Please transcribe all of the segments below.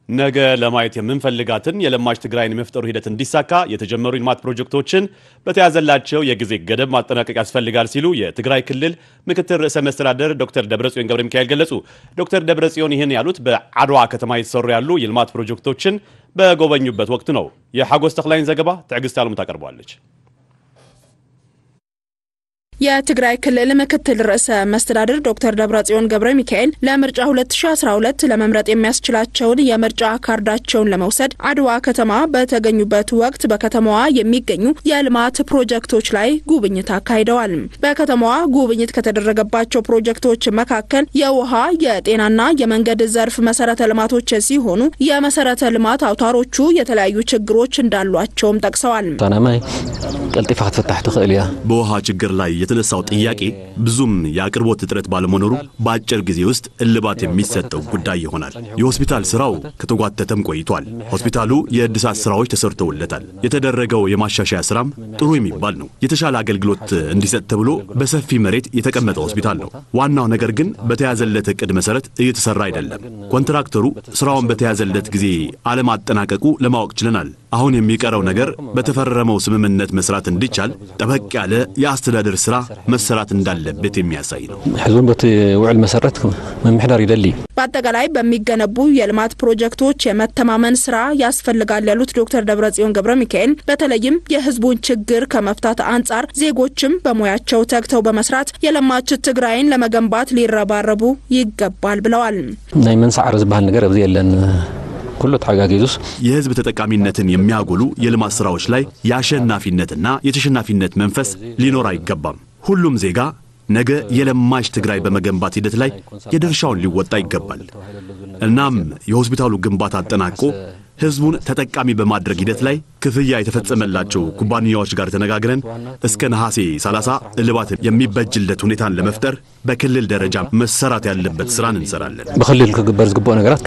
ነገ ለማየት የምንፈልጋትን የለማች ትግራይን የመፍጠሩ ሂደት እንዲሳካ የተጀመሩ የልማት ፕሮጀክቶችን በተያዘላቸው የጊዜ ገደብ ማጠናቀቅ ያስፈልጋል ሲሉ የትግራይ ክልል ምክትል ርዕሰ መስተዳደር ዶክተር ደብረጽዮን ገብረ ሚካኤል ገለጹ። ዶክተር ደብረጽዮን ይህን ያሉት በአድዋ ከተማ የተሰሩ ያሉ የልማት ፕሮጀክቶችን በጎበኙበት ወቅት ነው። የሐጎስ ተክላይን ዘገባ ትዕግስት አለሙ ታቀርበዋለች። የትግራይ ክልል ምክትል ርዕሰ መስተዳድር ዶክተር ደብረጽዮን ገብረ ሚካኤል ለምርጫ 2012 ለመምረጥ የሚያስችላቸውን የምርጫ ካርዳቸውን ለመውሰድ አድዋ ከተማ በተገኙበት ወቅት በከተማዋ የሚገኙ የልማት ፕሮጀክቶች ላይ ጉብኝት አካሂደዋል። በከተማዋ ጉብኝት ከተደረገባቸው ፕሮጀክቶች መካከል የውሃ፣ የጤናና የመንገድ ዘርፍ መሰረተ ልማቶች ሲሆኑ የመሰረተ ልማት አውታሮቹ የተለያዩ ችግሮች እንዳሏቸውም ጠቅሰዋል። ማይ ቀልጢፋ ክትፍታሕ ትኽእል እያ በውሃ ችግር ላይ የተነሳው ጥያቄ ብዙም የአቅርቦት እጥረት ባለመኖሩ በአጭር ጊዜ ውስጥ እልባት የሚሰጠው ጉዳይ ይሆናል። የሆስፒታል ስራው ከተጓተተም ቆይቷል። ሆስፒታሉ የእድሳት ስራዎች ተሰርተውለታል። የተደረገው የማሻሻያ ስራም ጥሩ የሚባል ነው። የተሻለ አገልግሎት እንዲሰጥ ተብሎ በሰፊ መሬት የተቀመጠ ሆስፒታል ነው። ዋናው ነገር ግን በተያዘለት እቅድ መሰረት እየተሰራ አይደለም። ኮንትራክተሩ ስራውን በተያዘለት ጊዜ አለማጠናቀቁ ለማወቅ ችለናል። አሁን የሚቀረው ነገር በተፈረመው ስምምነት መስራት እንዲቻል ጠበቅ ያለ የአስተዳደር ስራ መሰራት እንዳለበት የሚያሳይ ነው። ሕዝቡን በቲ ውዕል መሰረት መምሕዳር ይደሊ በአጠቃላይ በሚገነቡ የልማት ፕሮጀክቶች የመተማመን ስራ ያስፈልጋል ያሉት ዶክተር ደብረጽዮን ገብረ ሚካኤል በተለይም የህዝቡን ችግር ከመፍታት አንጻር ዜጎችም በሙያቸው ተግተው በመስራት የለማች ትግራይን ለመገንባት ሊረባረቡ ይገባል ብለዋል። ናይ መንሳዕሪ ዝበሃል ነገር ኣብዚ የለን ኩሉ ተሓጋጊዙስ የህዝብ ተጠቃሚነትን የሚያጎሉ የልማት ስራዎች ላይ የአሸናፊነትና የተሸናፊነት መንፈስ ሊኖር አይገባም። ሁሉም ዜጋ ነገ የለማች ትግራይ በመገንባት ሂደት ላይ የድርሻውን ሊወጣ ይገባል። እናም የሆስፒታሉ ግንባታ አጠናቆ ህዝቡን ተጠቃሚ በማድረግ ሂደት ላይ ክፍያ የተፈጸመላቸው ኩባንያዎች ጋር ተነጋግረን እስከ ነሐሴ 30 እልባት የሚበጅለት ሁኔታን ለመፍጠር በክልል ደረጃ መሰራት ያለበት ስራን እንሰራለን። ብክልል ክግበር ዝግብኦ ነገራት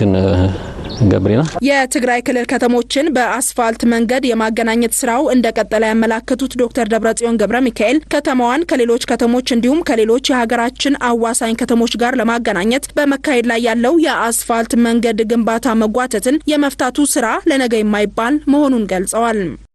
ክንገብር ኢና የትግራይ ክልል ከተሞችን በአስፋልት መንገድ የማገናኘት ስራው እንደቀጠለ ያመላከቱት ዶክተር ደብረጽዮን ገብረ ሚካኤል ከተማዋን ከሌሎች ከተሞች እንዲሁም ከሌሎች የሀገራችን አዋሳኝ ከተሞች ጋር ለማገናኘት በመካሄድ ላይ ያለው የአስፋልት መንገድ ግንባታ መጓተትን የመፍታቱ ስራ ለነገ የማይባል መሆኑን ገልጸዋል።